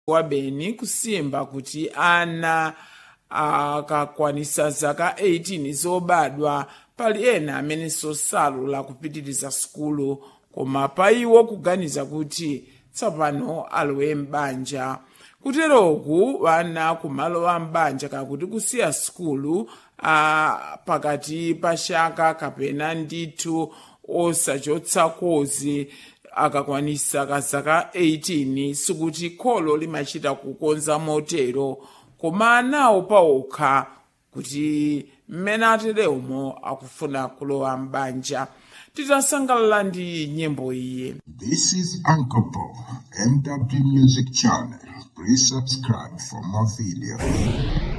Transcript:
wa beni kusimba kuti ana akakwanisa zaka 18 zobadwa pali ena amenenso salola kupitiriza sukulu koma pa iwo kuganiza kuti tsopano alowe m'banja kuteroku vana kumalowa m'banja kakuti kusiya sukulu a pakati pa chaka kapena ndithu osachotsa kozi akakwanisa kazaka 18 sikuti kholo limachita kukonza motero koma anawo pawokha kuti mmene atereumo akufuna kulowa m'banja titasangalala ndi nyimbo iyi This is Uncle Paul, MW Music Channel. Please subscribe for more videos.